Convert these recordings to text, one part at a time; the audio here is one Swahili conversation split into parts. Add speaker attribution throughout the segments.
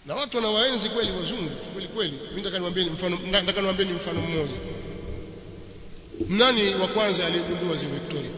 Speaker 1: na watu wanawaenzi kweli wazungu kweli kweli mimi nataka niwaambie mfano nataka niwaambie mfano mmoja nani wa kwanza aliyegundua ziwa Victoria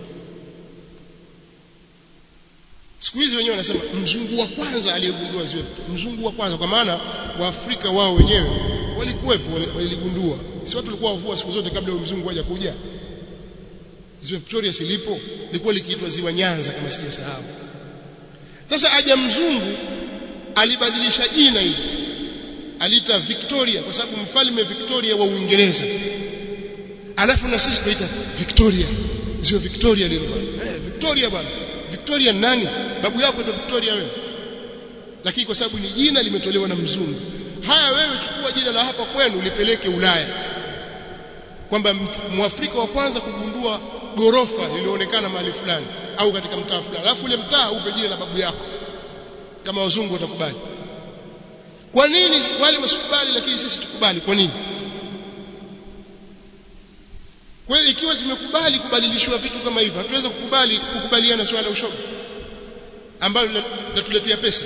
Speaker 1: siku hizi wenyewe wanasema mzungu wa kwanza aliyegundua ziwa Victoria mzungu wa kwanza kwa maana waafrika wao wenyewe walikuwepo waligundua si watu walikuwa wavua siku zote kabla ya mzungu haja kuja ziwa Victoria silipo lilikuwa likiitwa ziwa Nyanza kama sijasahau sasa aja mzungu alibadilisha jina hili aliita Victoria kwa sababu mfalme Victoria wa Uingereza alafu na sisi tunaita Victoria ziwa Victoria lile bwana eh Victoria bwana Victoria nani babu yako ndo Victoria wewe lakini kwa sababu ni jina limetolewa na mzungu haya wewe chukua jina la hapa kwenu lipeleke Ulaya kwamba mwafrika wa kwanza kugundua gorofa lilioonekana mahali fulani au katika mtaa fulani alafu ule mtaa upe jina la babu yako kama wazungu watakubali kwa nini wale wasikubali lakini sisi tukubali kwa nini kweli ikiwa tumekubali kubadilishwa vitu kama hivyo hatuweza kukubali kukubaliana swala la ushoga ambalo linatuletea pesa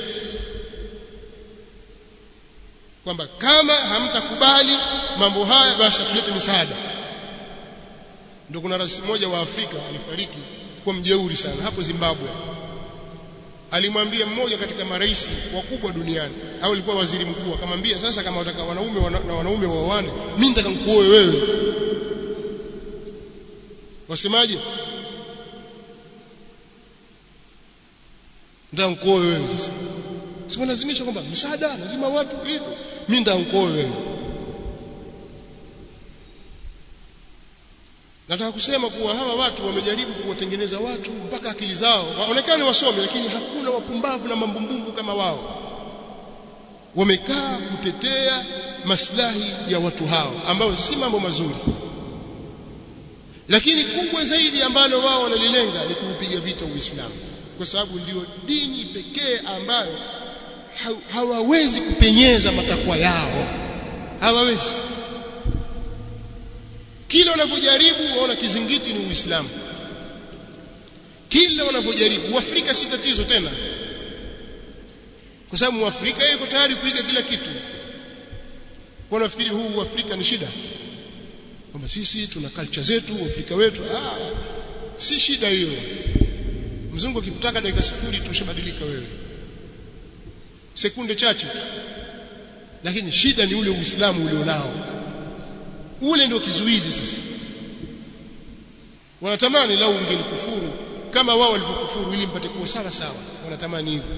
Speaker 1: kwamba kama hamtakubali mambo haya basi tulete misaada ndio kuna rais mmoja wa Afrika alifariki kwa mjeuri sana hapo Zimbabwe alimwambia mmoja katika marais wakubwa duniani au alikuwa waziri mkuu akamwambia sasa kama wataka wanaume wana, na wanaume waoane mimi nitaka nikuoe wewe wasemaje ndio nikuoe wewe sasa sio lazimisha kwamba msaada lazima watu hivyo mimi ndio nikuoe wewe nataka kusema kuwa hawa watu wamejaribu kuwatengeneza watu mpaka akili zao waonekane wasomi lakini hakuna wapumbavu na mambumbumbu kama wao wamekaa kutetea maslahi ya watu hao ambao si mambo mazuri lakini kubwa zaidi ambalo wao wanalilenga ni kuupiga vita Uislamu kwa sababu ndio dini pekee ambayo hawawezi kupenyeza matakwa yao hawawezi kila wanapojaribu waona kizingiti ni Uislamu kila wanapojaribu Uafrika si tatizo tena kwa sababu Muafrika yuko tayari kuiga kila kitu kwa nafikiri huu Uafrika ni shida kwamba sisi tuna culture zetu Uafrika wetu ah si shida hiyo mzungu akikutaka dakika sifuri tu ushabadilika wewe sekunde chache tu lakini shida ni ule Uislamu ulionao ule ndio kizuizi sasa wanatamani lau ungelikufuru kama wao walivyokufuru ili mpate kuwa sawa sawa wanatamani hivyo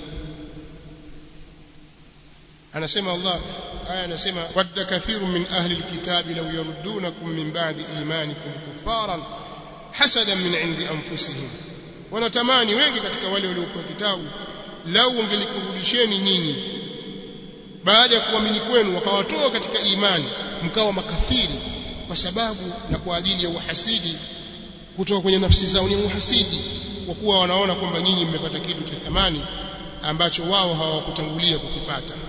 Speaker 1: anasema Allah aya anasema wadda kathirun min ahli alkitabi law yaruddunakum min ba'di imanikum kufaran hasadan min indi anfusihim wanatamani wengi katika wale waliokuwa kitabu lau ungelikurudisheni nyinyi baada ya kuamini kwenu wakawatoa katika imani mkawa makafiri kwa sababu na kwa ajili ya uhasidi kutoka kwenye nafsi zao ni uhasidi kwa kuwa wanaona kwamba nyinyi mmepata kitu cha thamani ambacho wao hawakutangulia kukipata